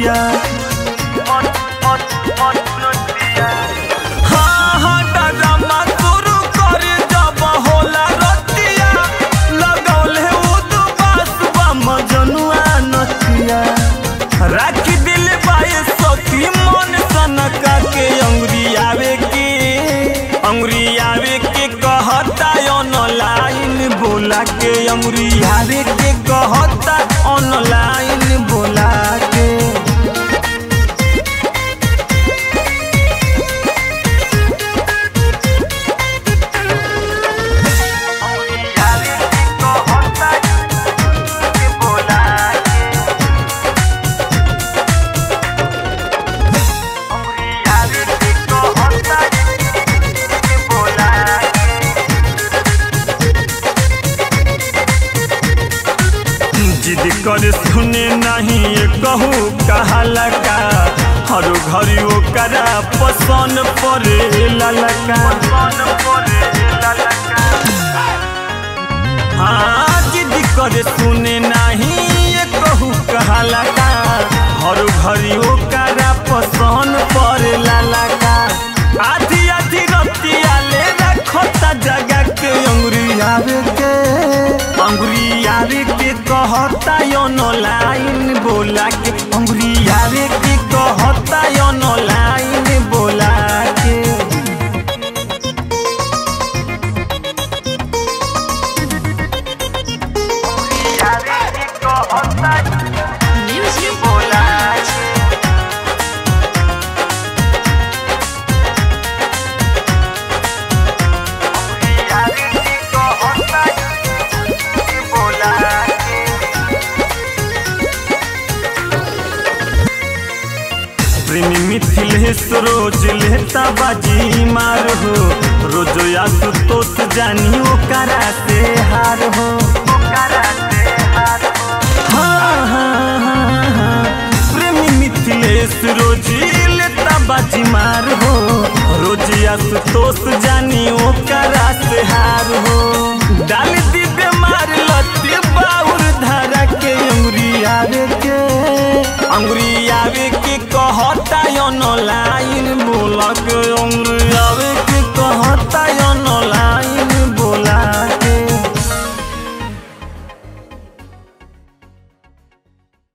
नतिया हाँ हाँ डरामा शुरू कर जब होला रतिया लगौले उदबास बा मजनुआ नतिया राखी दिल बाए सखी मन सनका के अंगुरी आवे के अंगुरी आवे के कहता ऑनलाइन बोला के अंगुरी आवे के कहता ऑनलाइन बोला के जिद कर सुने नहीं ये कहू कहाला का हर घरी ओकरा पसंद पड़े ललका हाँ जिद कर सुने नहीं ये कहू कहाला का हर घरी ओकरा पसंद पड़े ललका आधी आधी रतिया ले रखता जगह के अंगुरी आवे के अंगुरी आवे के कहता ऑनलाइन बोला के अंगुरी आवे के कहता ऑनलाइन बोला के Music Village. प्रेमी मिथिलेश रोज लेता बाजी मार हो रोज आसुतोष जानी ओकरा से हार हो हाँ, हाँ, हाँ, हाँ। प्रेमी मिथिलेश रोज लेता बाजी मार हो रोज आसुतोष जानी ओकरा से हार हो डाल दी बीमार लती बाउर धारा के अंगुरी आवे के अंगुरी आवे के कहता ऑनलाइन बोलक अंगुरी